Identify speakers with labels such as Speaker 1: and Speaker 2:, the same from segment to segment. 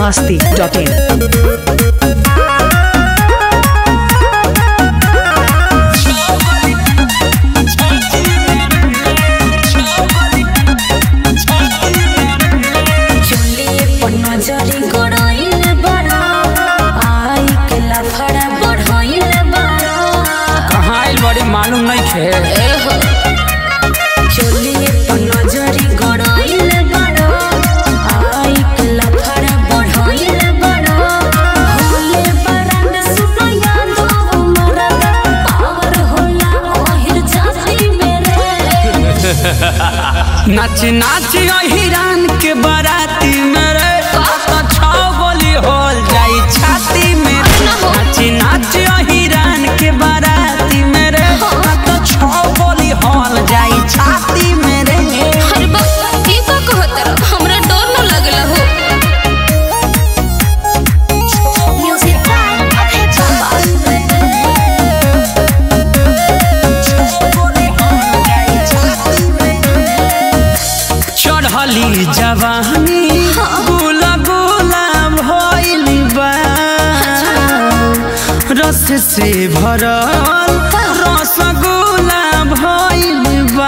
Speaker 1: masti.in.
Speaker 2: चुलिए पर नजरी गड़ाइल बाड़ा आई के लफड़ा बढ़ाइल बाड़ा
Speaker 3: कहाँ आइल बड़ी मालूम नहीं खे
Speaker 2: ए हो चुलिए पर नजरी गड़ाइल बाड़ा आई के लफड़ा बढ़ाइल बाड़ा होले बरन सुनो याद हो मरद पावर होला ओहिर जाति मेरे
Speaker 3: नाची नाची हिरान के बाराती मेरे तो छौ गोली होल जाई छाती में नाची नाची हिरान के बाराती मेरे तो छौ गोली होल जाई छाती मेरे
Speaker 2: अरे बाबा ई का कहत रह हमरा डर न लगला हो म्यूजिक
Speaker 3: चढ़ली जवानी गुला गुला भइल बा रस से भरल रसगुल्ला भइल बा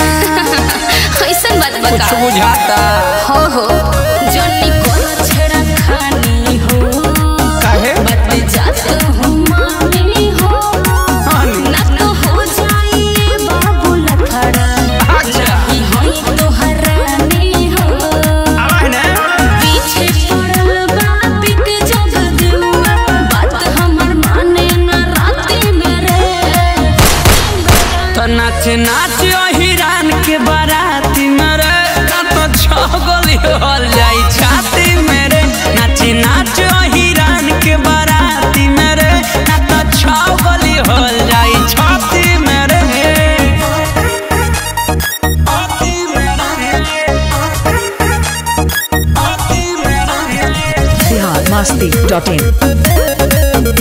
Speaker 2: ऐसन बात
Speaker 3: कुछ
Speaker 2: बता
Speaker 3: बुझाता
Speaker 2: हो हो जनी कोनो छेड़ा खानी हो
Speaker 3: काहे
Speaker 2: बात जात हो मानी हो
Speaker 3: हानी
Speaker 2: ना तो हो जाई बाबू लफड़ा
Speaker 3: अच्छा
Speaker 2: ई होई तो हरानी हो
Speaker 3: आवाज ने
Speaker 2: पीछे पड़ल बा पिक जग दिलवा बात हमर माने ना राती मेरे
Speaker 3: तो नाच नाच हिरान के बाराती मेरे ना तो छगल हल जाई छाती मेरे नाच नाच हिरान के बाराती मेरे ना तो छगल हल जाई छाती मेरे छाती मेरे छाती मेरे
Speaker 1: Bihar masti.in.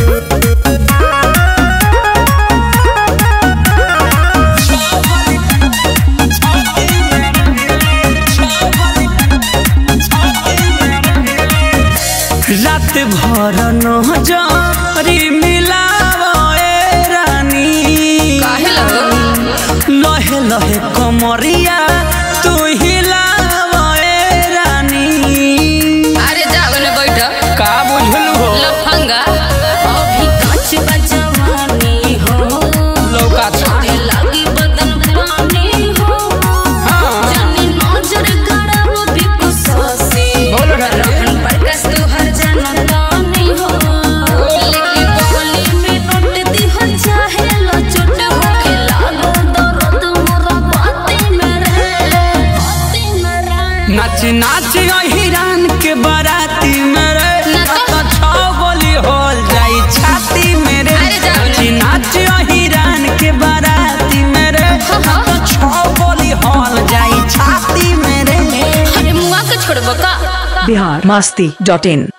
Speaker 3: रात भर नजरी मिलावे रानी
Speaker 2: काहे लगो
Speaker 3: लहे लहे कमरिया तू हिलावे रानी
Speaker 2: अरे जाओ ने बैठ
Speaker 3: का बुझलू हो
Speaker 2: लफंगा अभी कांच बजवानी हो
Speaker 3: लौका था
Speaker 2: आगे लागी बदन पानी हो
Speaker 3: हाँ
Speaker 2: जानी नजर गड़म भी कुसोसी
Speaker 3: बोल रहा है।
Speaker 2: रहन प्रकाश तू हर जनतानी हो लेकिन बोली में नोट दी हो चाहे लो चोट हो के लागो दर्द मोरा बाती मेरे बाती मेरे
Speaker 3: नाच नाच हिरान के बाराती मेरे
Speaker 2: नाच।
Speaker 3: तो छौ गोली होल जाई छाती मेरे
Speaker 2: अरे जाओ
Speaker 3: नाच
Speaker 2: ना।
Speaker 3: नाच हिरान के बाराती मेरे
Speaker 2: हाँ, हाँ।
Speaker 3: तो छौ गोली होल जाई छाती मेरे
Speaker 2: अरे मुआ के छोड़बो का
Speaker 1: Bihar masti.in.